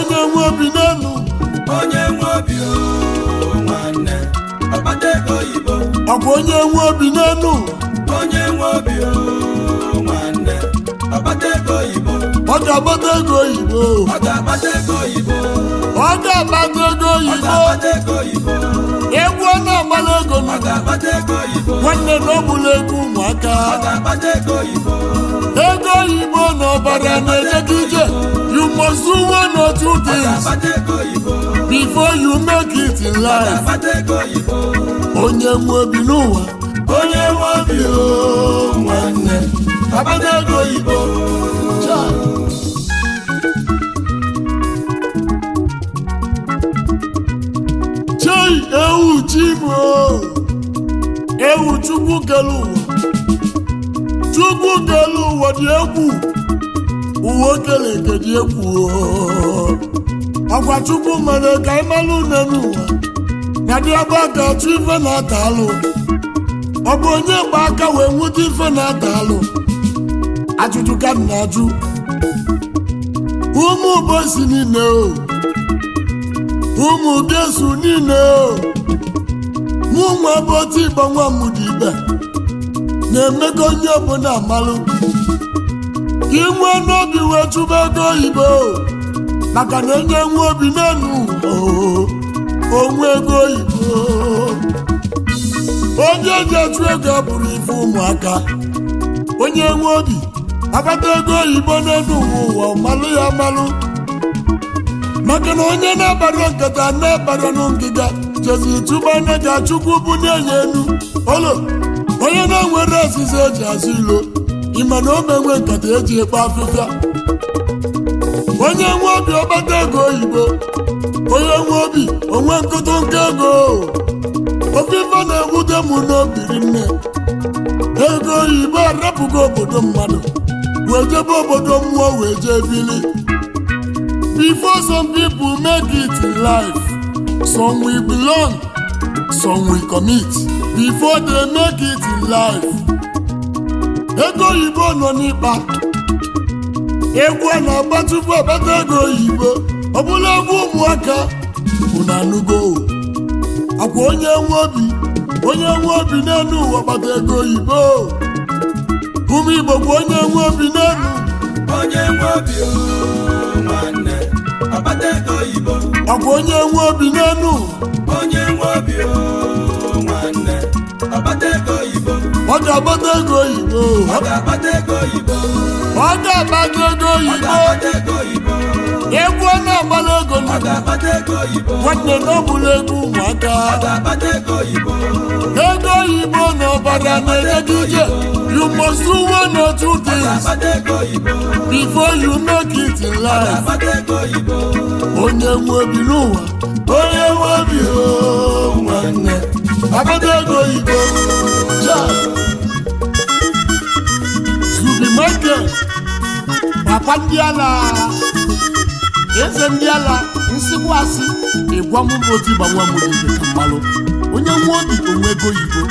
onye nwe obi n'elu onye nwe obi o nwanne ọkpata ego oyibo ọkwa onye nwe obi n'elu onye nwe obi o nwanne ọkpata ego oyibo ọ ga-agbata ego oyibo ọ ga-akpata ego oyibo ọ ga-agbata ego ọ oyibo ga-akpata ego oyibo egwu ọ na-agbala ego ọ na ga-akpata ego oyibo nwanne na ọ bụla ego ụmụaka ọ ga-akpata ego oyibo ego oyibo na ọbara na-ejega ije you must do one or two ọ things ga-akpata ego oyibo before you make it in ọ life ga-akpata ego oyibo onye nwe obi n'ụwa onye nwe obi o nwanne agbata ego oyibo Cha. chei ewu chimo ewu chukwu kelu ụwa chukwu kelu ụwa dị egwu uwe okele nke dị egwu o. ọgwa chukwu mere ka ị mara une n'ụwa na dị ebe aka achụ ife na-ata alụ ọ bụ onye gba aka wee nweta ife na-ata alụ ajụjụ ka m na-ajụ ụmụ bosi niile o ụmụ gesu niile o mụ nwa bụ otu igbo nwa m dị ibe na-emego onye ọbụla amalụ ka ị nwee n'obi wee chụba ego oyibo maka na enye nwe obi n'elu o, onwe ego oyibo onye ji achụ ego bụrụ ife ụmụaka onye nwe obi akpata ego oyibo n'elu ụwa malụ ya malụ maka na onye na-abara nkata na-abara nụ ngịga jeziri tụba anya ga chukwu bụ na-enye elu olo onye na-enwere ọzịza eji azụ ilo ịma na o menwe nkata eji ekpe afịfịa onye nwe obi ọkpata ego oyibo onye nwe obi onwe nkụtụ nke ego ofe ife na-ewute m n'obiri nne ego oyibo arapụgo obodo mmadụ wee jebe obodo mmụọ wee jee bili before some people make it in life some will belong some will commit before they make it in life ego oyibo nọ n'ịkpa egwu a na-agba tupu akpata ego oyibo ọ bụla egwu ụmụaka unu anụgo akwa onye nwe obi onye nwe obi n'elu ụwa kpata ego oyibo ụmụ igbo bụ onye nwe obi n'elu onye nwe obi o nwanne ọkpata ego oyibo akwa onye nwe obi n'elu onye nwe obi o nwanne ọkpata ego oyibo ọ ga-agbata ego oyibo ọ ga-akpata ego oyibo ọ ga-agbata ego ọ oyibo ga-akpata ego oyibo egwu ọ na-agbala ego ọ na ga-akpata ego oyibo nwanne na ọ bụla ego ụmụaka ọ ga-akpata ego oyibo ego oyibo na ọbara na-enye gị ije you must do one or two ọ things ga-akpata ego oyibo before you make it in ọ life ga-akpata ego oyibo onye nwe obi n'ụwa onye nwe obi o nwanne agbata ego oyibo ja zubi michael papa ndị ala eze ndị ala nsịkwasị ịgwa m bụ otu ịgbanwe m dị ka mmalụ onye nwe obi onwe ego oyibo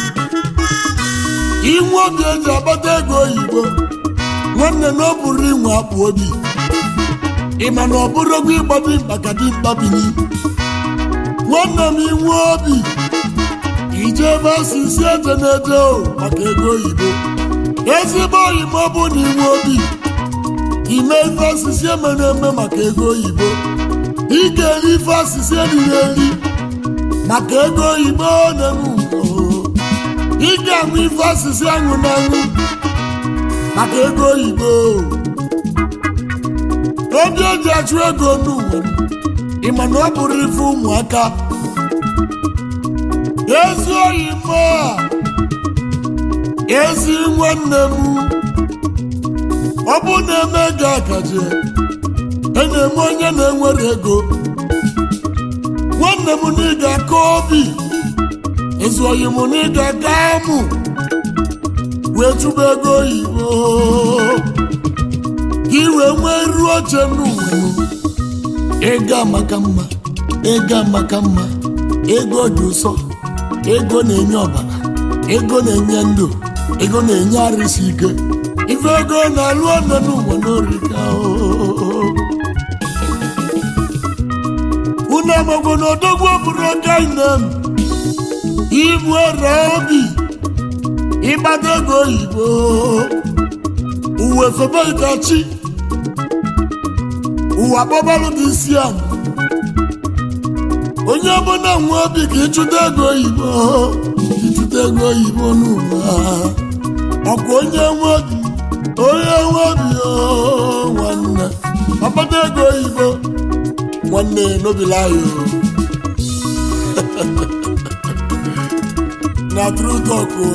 inwe obi eji agbata ego oyibo nwanne na ọ bụrụ inwe akpụ obi ịma na ọ bụrụ ogwu ịgbabi maka dimkpa bini nwanne m inwe obi ije ebe asịsị eje na-eje o maka ego oyibo ezigbo oyibo bụ na inwe obi ime ife asịsị emere eme maka ego oyibo ị ga-eri ife asịsị eriri eri maka ego oyibo na-eme ị ga-aṅụ ife asịsị aṅụ na aṅụ maka ego oyibo obi eji achụ ego n'ụwa ịma na ọ bụrụ ife ụmụaka ezi oyi mma ezi nwanne m ọ bụ na-eme gị akaje e na-eme onye na-enwere ego nwanne m na ị ga-aka obi ezi oyi m na ị ga-aka amụ wee chụba ego oyibo ka i wee nwee iru oche n'ụwa ego amaka mma ego amaka mma ego dị ụsọ ego na-enye ọbara ego na-enye ndụ ego na-enye arịsị ike ife ego na-alụ ọnụ n'ụwa n'orika unu amagwo na odogwu bụrụ oke inem ibu ere obi ịgbado ego oyibo uwe febe ikachi ụwa kpọbalụ gị isi ala onye ọbụla nwe obi ka ịchụta ego oyibo ịchụta ego oyibo n'ụwa ọkwa onye nwe obi onye nwe obi o nwanne ọkpata ego oyibo nwanne n'obilayo na true talk o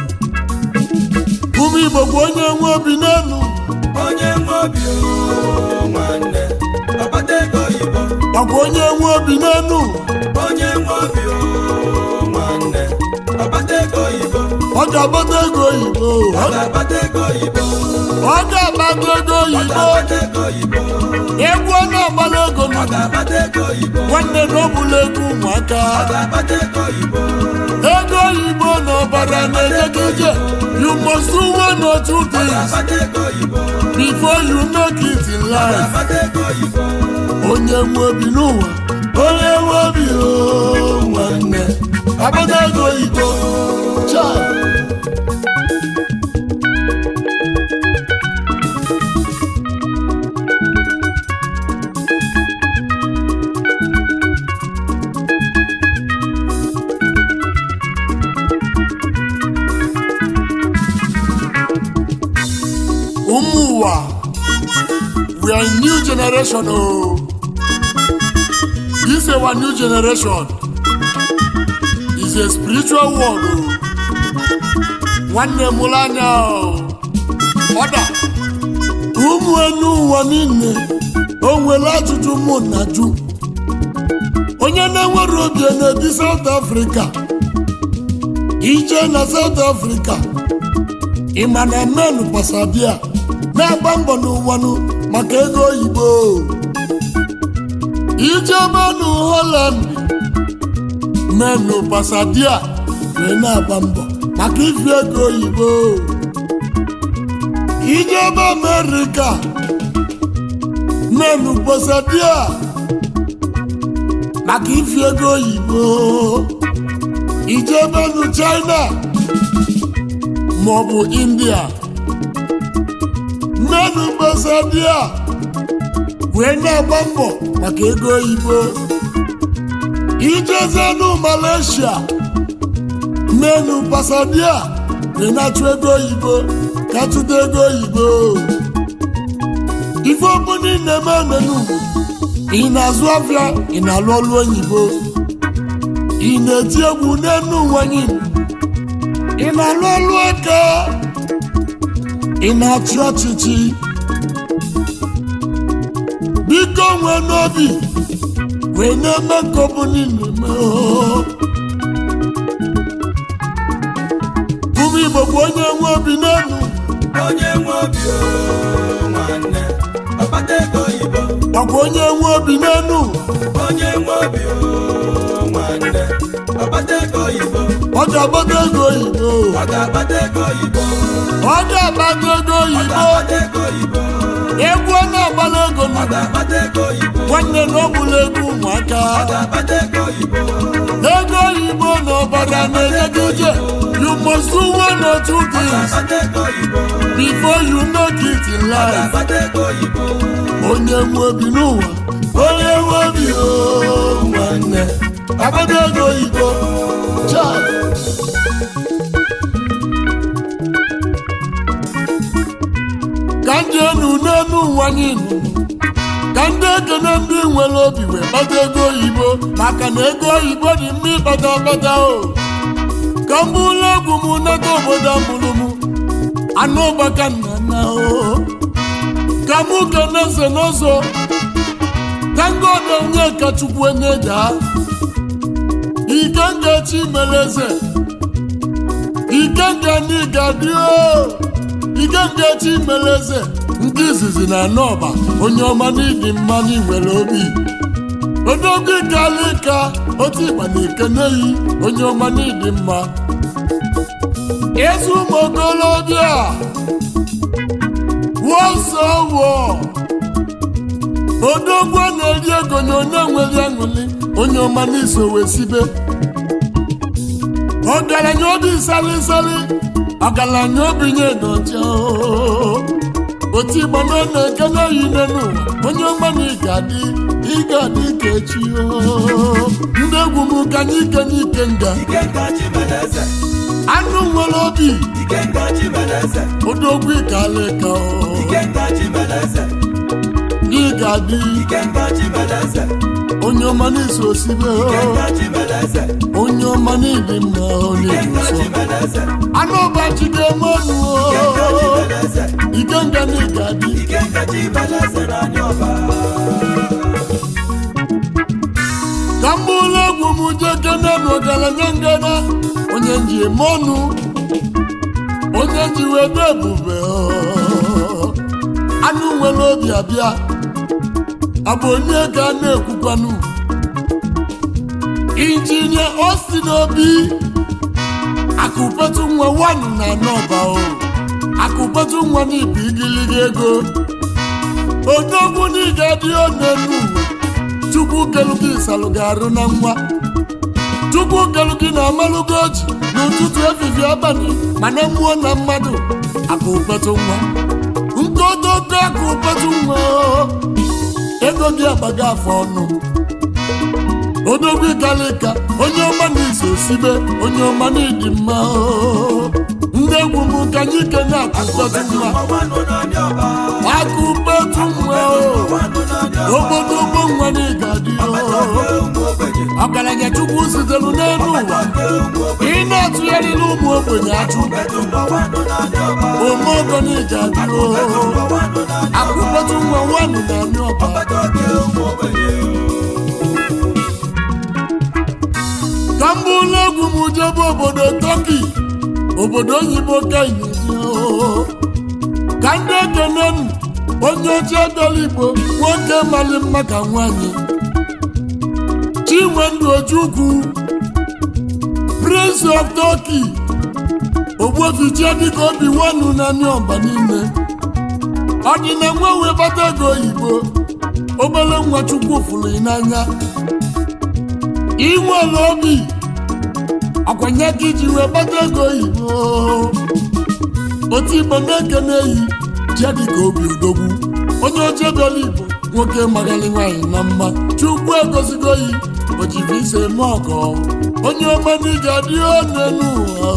ụmụ igbo bụ onye nwe obi n'elu onye nwe obi o nwanne ọkpata ego oyibo ọkwa onye nwe obi n'elu onye nwe obi o nwanne ọkpata ego oyibo ọ ga-agbata ego oyibo ọ ga-akpata ego oyibo ọ ga-agbata ego ọ oyibo ga-akpata ego oyibo egwu ọ na-agbara ego ọ na ga-akpata ego oyibo nwanne na ọ bụla ego ụmụaka ọ ga-akpata ego oyibo ego oyibo na ọbara na-enye gị ije you must do one or two ọ things ga-akpata ego oyibo before you make it in ọ life ga-akpata ego oyibo onye nwe obi n'ụwa onye nwe obi o nwanne agbata ego oyibo Chai. ụmụ ụwa we are a new generation o this our new generation is a spiritual world o nwanne m ụlọ anya o ọda ụmụ enu ụwa niile o nwere ajụjụ mụ na jụ onye na-enwere obi na-ebi South Africa ije na South Africa ịma na men pasadia na-agba mbọ n'ụwanụ maka ego oyibo ijebe nụ Holland menụ pasadia wee na-agba mbọ maka ifi ego oyibo ijebe Amerịka menụ pasadia maka ifi ego oyibo ijebe nụ China maọbụ india mmenụ gbasadia wee na-agba mbọ maka ego oyibo ijezenụ malaysia mmenụ gbasadia wee na-achụ ego oyibo ka chụta ego oyibo ife ọbụla ị na-eme emenụ ị na-azụ afịa ị na-alụ ọlụ oyibo ị na-eti egwu n'enu nwanyị ị na-alụ ọlụ aka ị na-achị ọchịchị biko nwee n'obi wee na-eme nke ọ bụla ị na-eme oo. ụmụ igbo bụ onye nwe obi n'elu onye nwe obi o nwanne ọkpata ego oyibo ọkwa onye nwe obi n'elu onye nwe obi o nwanne ọkpata ego oyibo ọ ga-agbata ego oyibo ọ ga-akpata ego oyibo ọ ga-agbata ego ọ oyibo ga-akpata ego oyibo egwu ọ na-agbara ego ọ na ga-akpata ego oyibo nwanne na ọ bụla ego ụmụaka ọ ga-akpata ego oyibo ego oyibo na ọbara na-enye gị ije you must do one or two ọ things ga-akpata ego oyibo before you make it in ọ life ga-akpata ego oyibo onye nwe obi n'ụwa onye nwe obi o nwanne agbata ego oyibo Chai. ka ndị enu n'enu ụwa anyị nụ ka ndị ekene ndị nwere obi wee kpata ego oyibo maka na ego oyibo dị mma ịkpata akpata o ka m bụrụ egwu m nata obodo amụrụ m anụ ụgbaka nna nna o ka mụ kene eze n'ụzọ ka ngodo onye ka chukwu enye daa ike ngachi mere eze ike nga n'ịga dị o ike ngachi mere eze nke izizi na anọba onye ọma n'ịdị mma n'inwere obi odogwu ịkala ịka otu ịgba na ekeneyi onye ọma n'ịdị mma ezi ụmụ okolobịa wọsọ wụọ odogwu na-eri ego na onye nwere aṅụli onye ọma n'iso wee sibe ọgaranya obi salisali ọgaranya obi nye n'ọcha otu igbo na na-ekene yi n'ụwa onye ọma na ị ga-adị ị ga-adị ka echi o. ndị egwu m ka anyị kenye ike nga Ikenga Chimeleze, anụ nwere obi Ikenga Chimeleze, odogwu ịkalịka Ikenga Chimeleze, ị ga-adị Ikenga Chimeleze, onye ọma n'iso osibe Ikenga Chimeleze, onye ọma n'ịdị mma onye dị Ikenga nsọ Chimeleze, anụ ọbachi ga-eme ọnụ Ikenga Chimeleze, ike nga na ị ga-adị Ikenga Chimeleze n'anya ọba. ka m bụrụ egwu m jeke na ọgaranya ngana onye nji eme ọnụ onye ji wee dị ebube ọ. anụ nwere obi abịa abụ onye ka a na-ekwukwanụ injinia Austin Obi akụpetu nwa wanụ na anọba o akụpetu nwa n'ibi igiliga ego odogwu na ị ga-adị onenu uwe chukwu kelu gị salụ gị arụ na nwa chukwu kelu gị na amalụgo ji n'ụtụtụ efifie abalị mana mmụọ na mmadụ akụ ụkpetụ nwa nkodogo akụ ụkpetụ nwa ego gị agbago afọ ọnụ odogwu ịkalịka onye ọma na iso sibe onye ọma na ịdị mma o. ndị egwu m ka anyị kene akụ ụkpetụ nwa Ọwanụ n'anya ọba, akụ ụkpetụ nwa o. ọwanụ n'anya ọba, obodo ụgbọ nwa na ịgadị ọgbataobi ụmụ ogbenye, ọgaranya chukwu sitelu n'elu ụwa ọgbataobi ụmụ ogbenye, ị na-atụgharịla ụmụ ogbenye achụ Akụkpetụ ọwanụ n'anya ọba, omeogo na ịgadị Akụkpetụ ọwanụ n'anya ọba, akụkpetụ nwa nwanụ na anị ọba ọgbataobi ụmụ ogbenye. ka m bụrụ egwu m jebe obodo tọki obodo oyibo kainji ka ndị ekene m onye oche bịara igbo nwoke mali mma ka nwanyị chinwendu ojukwu prince of turkey ogbuefichie dịka obi nwanu na ndị ọba niile ọ dị na nwa wee bata ego oyibo obere nwa chukwu fụrụ ị n'anya inwere obi ọkwanye ka iji wee gbata ego oyibo otu igbo na-ekene eyi jia dịka obi odogwu onye oche bịara igbo nwoke magali nwaanyị na mma chukwu egozigo yi ojibi ise eme ọgọ onye ọma na ị ga-adị onenu ụwa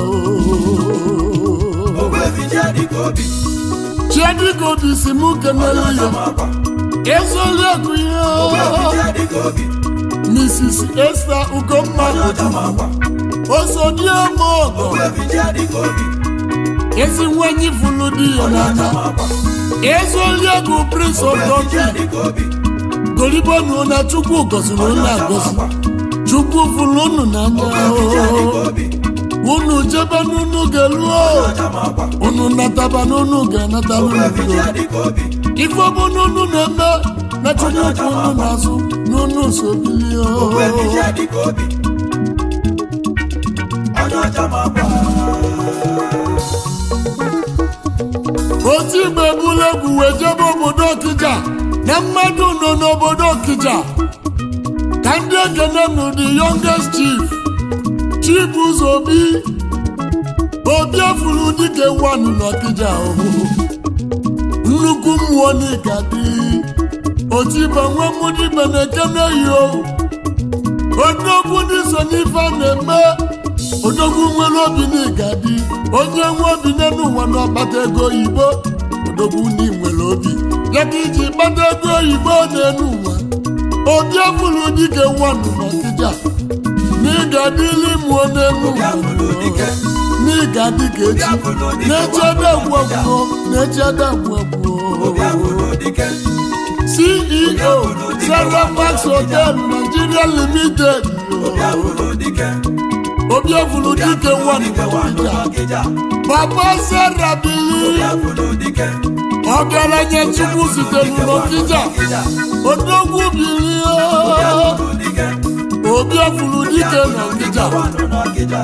Ogbebi jẹ́ dịka obi, chiadịka obi si mụ kenelu ọjọ́ ya máa gbà. ezoli akụ ihe Ogbebi jẹ́ dịka obi, mrs esther ugomma ọjọ́ máa gbà. osodieme ọgọ Ogbebi jẹ́ dịka obi, ezi nwanyị fụlụ di ya ọjọ́ n'anya máa gbà. ezoli akụ prince of Ogbebi donkey jẹ́ dịka obi, golibonu na chukwu gọziri unu agọzi chukwu fụrụ unu n'anya ogbebi jẹ́ dịka obi, unu jebe n'unu ga-eluo ọjọ́ máa gbà. unu nataba n'unu ga-anatara Ogbebi unu jẹ́ dịka obi, ife bụ n'unu na-eme na chukwu kwụ unu n'azụ n'unu sobilio ogbebi jẹ́ dịka obi, ọjọ́ máa gbà. otu igbe bụla egwu wee jebe obodo okija na mmadụ nọ n'obodo okija ka ndị ekene nụ the youngest chief chief ụzọ obi obi efuru dike wanụ n'okija ọhụrụ nnukwu mmụọ n'ịga dị otu igbe nwe mmụdị ibe na-ekene yi o odogwu ndị so n'ife a na-eme odogwu nwere obi n'ịga dị onye nwe obi n'elu ụwa n'ọkpata ego oyibo odogwu ndị nwere obi ya ka iji kpata ego oyibo n'elu ụwa obi efuru dike wanụ n'ọkịja n'ịga dịli mụọ n'elu Obi afụlụ dike, n'ịga dịka obi echi afụlụ dike, na-echede agwagwo na-echede agwagwo obi afụlụ dike, CEO Central Hotel Nigeria Limited obi afụlụ dike, Obiafulu dike one dike wanụ Ọkịja n'Ọkịja. Papa Sarah Obi Bili afụlụ dike, ọgaranya Chukwu sitere n'Ọkịja Odogwu Bili obi afụlụ dike, Obiafulu dike n'Ọkịja wanụ n'Ọkịja.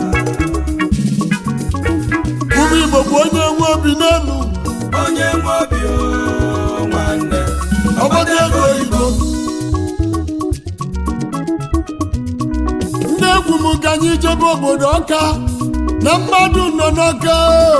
Ụmụ Igbo bụ onye nwe obi n'elu onye nwe obi o nwanne ọgbata ego oyibo m ka anyị jebe obodo ọka na mmadụ nọ n'ọka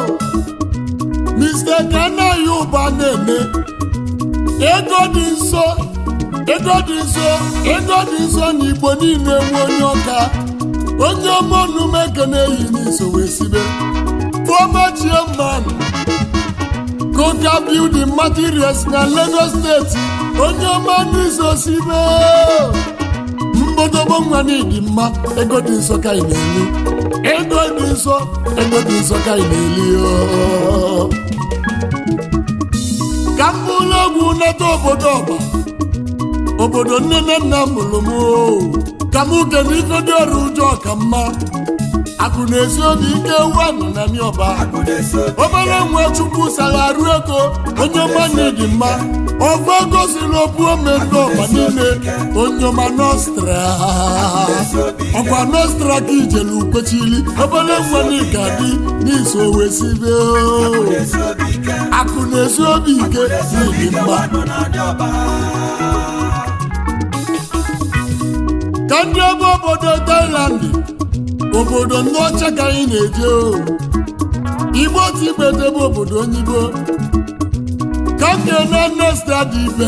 Mr. Kanayo ụba na-eme ego dị nso ego dị nso ego dị nso na igbo niile nwe onye ọka onye ọma onume ekene eyi n'iso wee sibe former chairman Coca building materials na Lagos steeti onye ọma n'iso sibe mgbodogbo nwa n'ịdị mma ego dị nsọ ka ị na-eli ego dị nsọ ego dị nsọ ka ị na-eli oo. ka m bụrụ egwu nleta obodo ọba obodo nne na nna m mụrụ m oo. ka m kene ife dị ọrụ ụjọ ka mma akụ na-esi obi ike wanụ na ọba akụ na-esi obi obere nwa chukwu sara arụ ego onye ọma dị mma ọgụ ego siri okwu ome ndị ọba niile onye ọma nostra ọkwa nostra ka ijele ukwechili obere nwa n'ịga dị n'iso wesibe na-esi obi ike akụ na-esi obi ike n'ịdị mma nọ na ndị ọba ka ndị ebe obodo Thailand obodo ndị ọcha ka anyị na-eje o igbo otu igbe debe obodo onyibo ka m ga-ene nesta dị ibe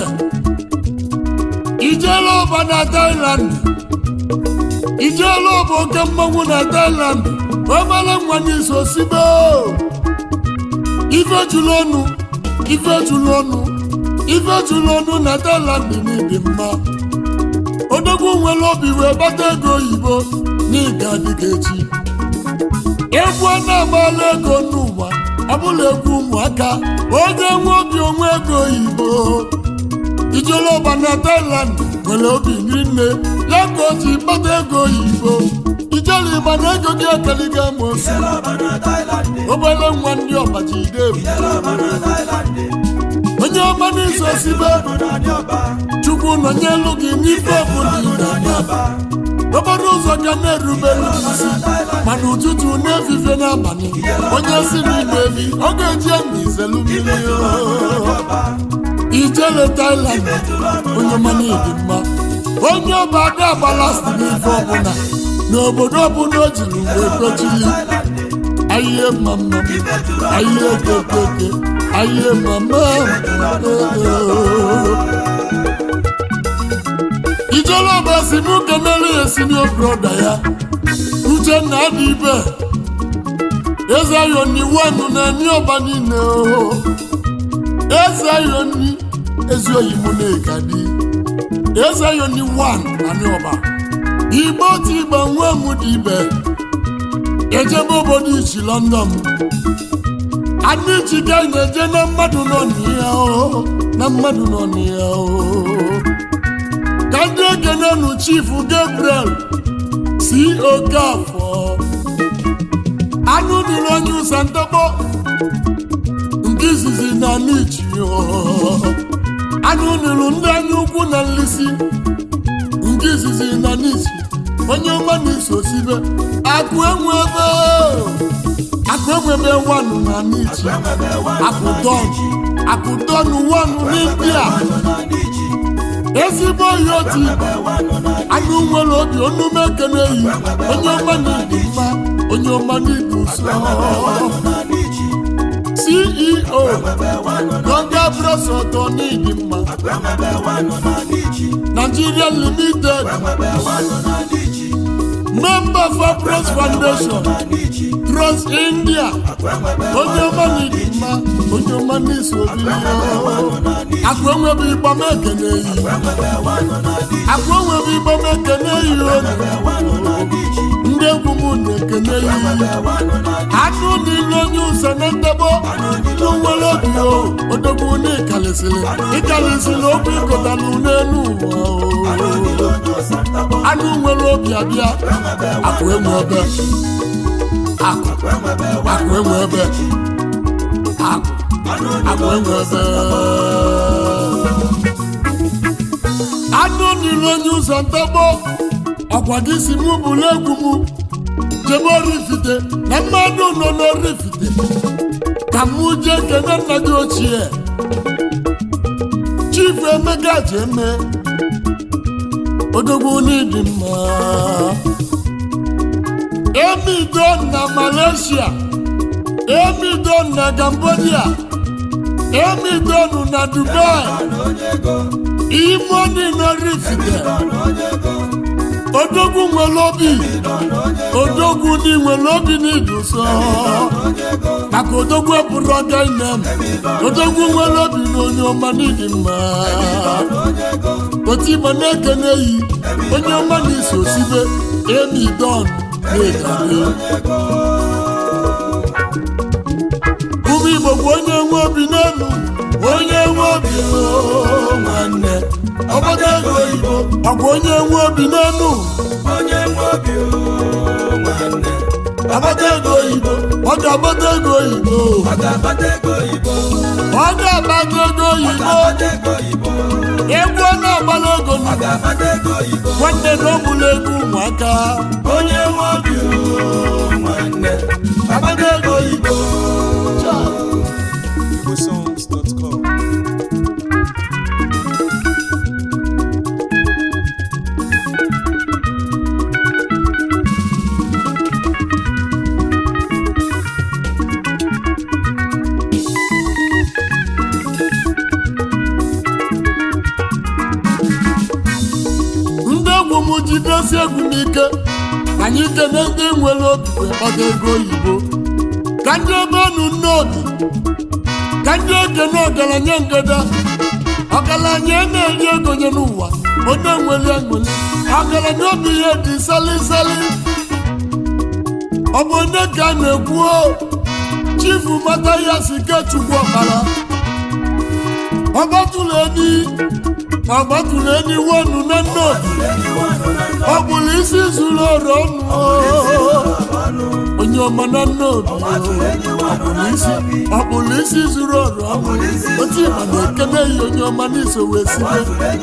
ijeela ọba na Thailand ijeela ọba oke mmanwụ na Thailand obere nwa n'iso sibe o. ife jụrụ ọnụ ife jụrụ ọnụ ife jụrụ ọnụ na Thailand n'ịdị mma odogwu nwere obi wee gbata ego oyibo n'ịga dịka echi egwu a na-agbala ego n'ụwa ọbụla egwu ụmụaka onye nwe obi onwe ego oyibo ijele ọba na Thailand nwere obi nri nne ya ka o ji gbata ego oyibo ijele ịgba na ego gị ekeliga mosi Ijele ọba na Thailand obere nwa ndị ọba ji debu Ijele ọba na Thailand onye ọma n'iso sibe nọ na ndị ọba chukwu nọnyelu gị n'ife ọbụla ị nọ na ndị na-eme ọba okporo ụzọ ga na-erubere isi mana ụtụtụ na-efife n'abalị onye si n'ime ebi ọ ga-eji emi izelu mmiri oo. ijele Thailand onye mana ịdị mma onye ọba ada agbalasti n'ife ọbụla n'obodo ọbụla o jiri wee kwechili ahịhịa mmamma ahịhịa okekeke ahịhịa mmamma ijele ọba si m kenere ya sinio broda ya uchenna dị ibe eze ayoni wanu na ni ọba niile o eze ayoni ezi oyibo na-eka dị eze ayoni wan na ni ọba igbo ti igba nwa m dị ibe ejebe obodo ichi london anyị chiga na-eje na mmadụ nọ n'ihe o na mmadụ nọ n'ihe o ka ndị ekenenu chief gabriel si okafọ anụ dịrị onye ụsa ntọkpọ nke izizi na n'ichi anụ dịrị ndị anya ukwu na nlisi nke izizi na n'ichi onye ọma na-eso sibe akụ enwe ebe akụ enwe ebe wanụ na n'ichi akụ don akụ don wanụ n'india ezigbo oyi otu igbo anụ nwere obi onume ekene eyi onye ọma na-edu mma onye ọma na-edu nsọ ceo gonga bros ọtọ n'ịdị mma nigeria limited member for pros foundation trust india onye ọma na-edu mma onye ọma na-eso obi akụ enwebe ịgba m ekene eyi akụ enwebe ịgba m ekene eyi oge ndị egwu m na-ekene eyi anụ niile onye ụzọ na ndebo nụ nwere obi o odogwu na ịkalisịrị ịkalisịrị okwu ịkọtalụ n'elu ụwa o anụ nwere obi abịa akụ enwe ebe akụ akụ enwe ebe akụ akụ enwe ebe anụ niile onye ụzọ ntọgbọ ọkwa gị si mụ bụrụ egwu mụ jebe orifite na mmadụ nọ n'orifite ka mụ jee kene nna gị ochie chief emeka ji eme odogwu n'ịdị mma emidon na malaysia emidon na cambodia emidon na dubai imoni na rifide odogwu nwere obi odogwu ndị nwere obi n'iduso maka odogwu eburu ọga inem odogwu nwere obi na onye ọma n'ịdị mma otu igbo na-ekene yi onye ọma na-eso sibe emi don na-ekele ụmụ igbo bụ onye nwe obi n'elu onye nwe obi oo, nwanne ọgbada ego oyibo ọ bụ onye nwe obi n'elu onye nwe obi o nwanne agbata ego oyibo ọ ga-agbata ego oyibo ọ ga-akpata ego oyibo ọ ga-agbata ego ọ oyibo ga-akpata ego oyibo egwu ọ na-agbala ego ọ ga-akpata ego oyibo nwanne na ọ bụla ego ụmụaka onye nwe obi o nwanne akpata ego oyibo igbosongs.com ndị egwu m jidesi egwu n'ike anyị kene ndị nwere obi wee kpata ego oyibo ka ndị ebe enu nnobi ka ndị ekene ọgaranya ngada ọgaranya na-eri ego nye n'ụwa onye nwere enwere ọgaranya obi ya dị salisali ọ bụ onye ka a na-ekwu o chifu mata ya si kechukwu ọkara ọgbatụrụ eni ọgbatụrụ eni wonu na nnobi ọ bụrụ isi zuru ọrụ ọnụ onye ọma na nnobi ọ bụrụ isi ọ bụrụ isi zuru ọrụ ọnụ otu ịma na-ekene ya onye ọma n'iso wee sibe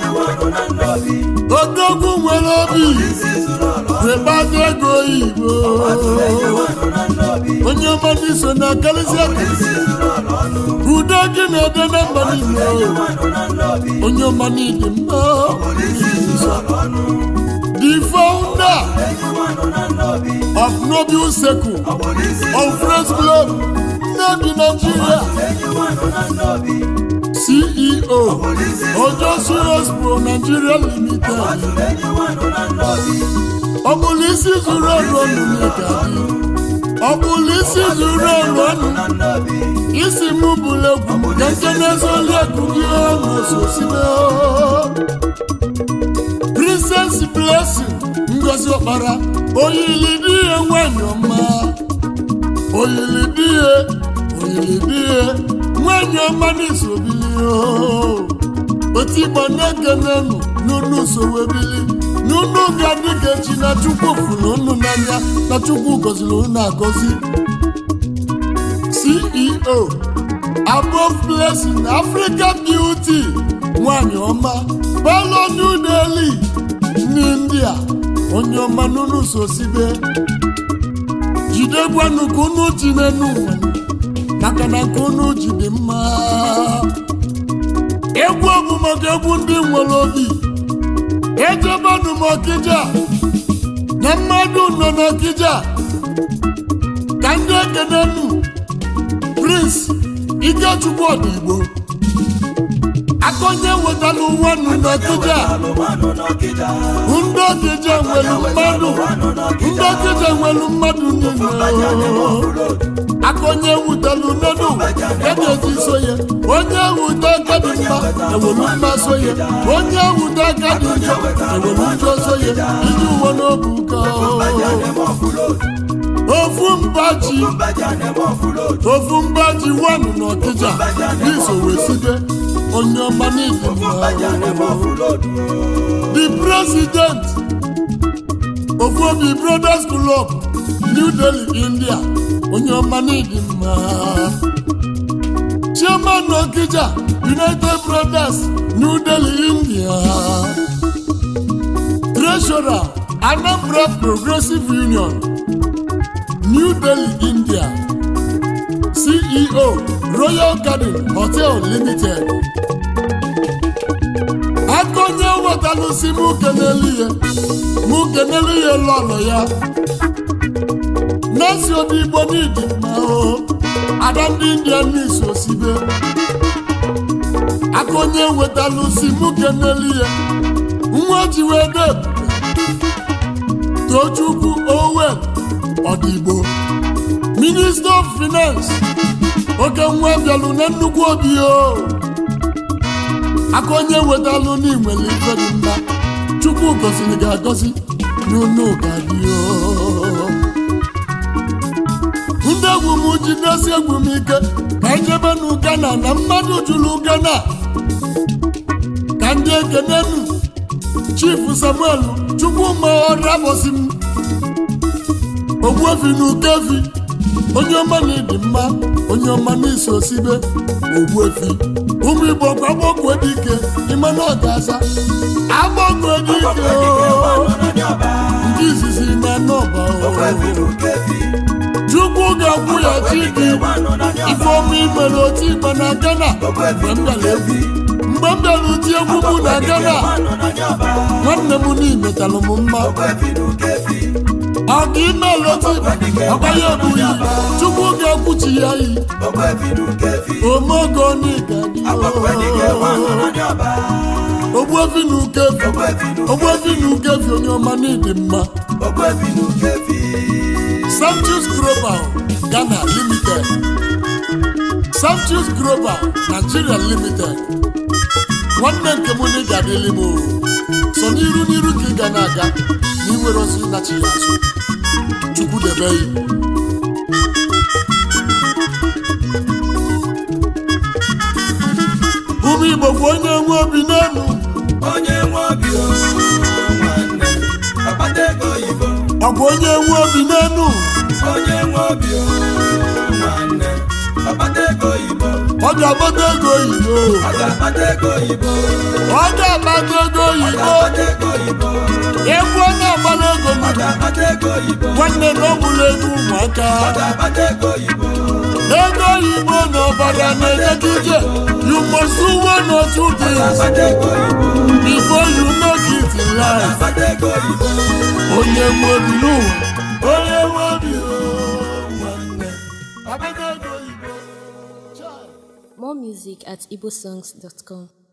odogwu nwere obi wee gbata ego oyibo onye ọma n'iso na-akarịsị akarịsị udo gị na-ede na mba niile onye ọma n'ịdị mma the founder of Noble Seku of Friends Club Nnobi Nigeria CEO Ojo Serious Pro Nigeria Limited ọ bụrụ isi zuru ọrụ ọnụ n'ịka dị ọ bụrụ isi zuru ọrụ ọnụ isi mụ bụrụ egwu ka nke na-ezoli egwu gị ọnụ ososibe Princess Blessing Ngozi Ọkpara oyili di ihe nwanyị ọma oyili di ihe oyili di ihe nwanyị ọma n'isobili otu igbo na-ekenenu n'unu sowebili n'unu ga-adị ka echi na chukwu fụrụ unu n'anya na chukwu gọziri unu agọzi ceo above blessing africa beauty nwanyị ọma balo new delhi n'india onye ọma n'unu sosibe jidekwanụ ka unu ji n'enu nwanyị maka na nke unu ji dị mma egwu bụ maka egwu ndị nwere obi ejebanụ m ọkịja na mmadụ nọ n'ọkịja ka ndị ekenenu prince ikechukwu ọdịgbo akọnye wetala ụwa nụ n'ọkịja alụmanụ n'ọkịja ndị ọkịja nwere mmadụ ndị ọkịja nwere mmadụ niile akọnye wutelu nenu ebe eji so ya onye wute aka dị mma ewelu mma so ya onye wute aka dị njọ ewelu njọ so ya iji uwe n'obu ụka ofu mba ji ofu mba ji wanụ n'ọkịja n'iso wee site onye ọma n'ihi mma the president of obi brothers club new delhi india onye ọma n'ịdị mma chairman okija united brothers new delhi india treasurer anambra progressive union new delhi india ceo royal garden hotel limited akọnye wetalụsi mụ kenelu ya mụ kenelu ya lọlọ ya na-esi obi igbo n'idi mma o ada ndị india n'isi osibe aka onye wetalụ si mụ keneli ya nwa ji wee de tochukwu owen ọdịgbo minista of finance oke nwa bịalụ na nnukwu obi o aka onye wetalụ n'inwere ife dị mma chukwu gọziri gị agọzi n'unu ga-adị o ndị egwu m jidesi egwu m ike ka njebe n'ugana na mmadụ jụrụ ugana ka ndị ekenenu chifu samuel chukwuma ọrabọsi m ogbuefi na ukefi onye ọma na ịdị mma onye ọma n'isi osibe ogbuefi ụmụ igbo kwa agbọkwe dike ime na ọgaza agbọkwe dike o nke izizi na nọba o chukwu ga-akwụ ya chi gị ifeọma imere otu igbe na gana mgbe m bịara egwu mgbe m bịara ụdị egwu mụ na gana nwanne m n'imetalụ m mma ọ ga ime otu igbe ọkwa ya ebughị chukwu ga-akwụchi ya yi omeogo n'ịgadi ogbuefi na ukefi ogbuefi na ukefi onye ọma n'ịdị mma Samchus Global Ghana Limited Samchus Global Nigeria Limited nwanne nke m na ị ga-adịlị m o. so n'iru n'iru ka ị ga na-aga na iwere ozi ịnachi ya azụ chukwu debe ya ụmụ igbo bụ onye nwe obi n'elu onye nwe obi o nwanne akpata ego oyibo ọ bụ onye nwe obi n'elu onye nwe obi o nwanne akpata ego oyibo ọ ga-agbata ego oyibo ọ ga-akpata ego oyibo ọ ga-agbata ego ọ oyibo ga-akpata ego oyibo egwu ọ na-agbara ego ọ mmadụ ga-akpata ego oyibo nwanne na ọ bụla ego ụmụaka ọ ga-akpata ego oyibo ego oyibo na ọbara na-enye ije you must do one or two things akpata ego oyibo before you make it in life akpata ego oyibo onye nwe obi n'ụwa onye nwe obi o, nwanne akpata ego oyibo Chai. More music at igbosongs.com.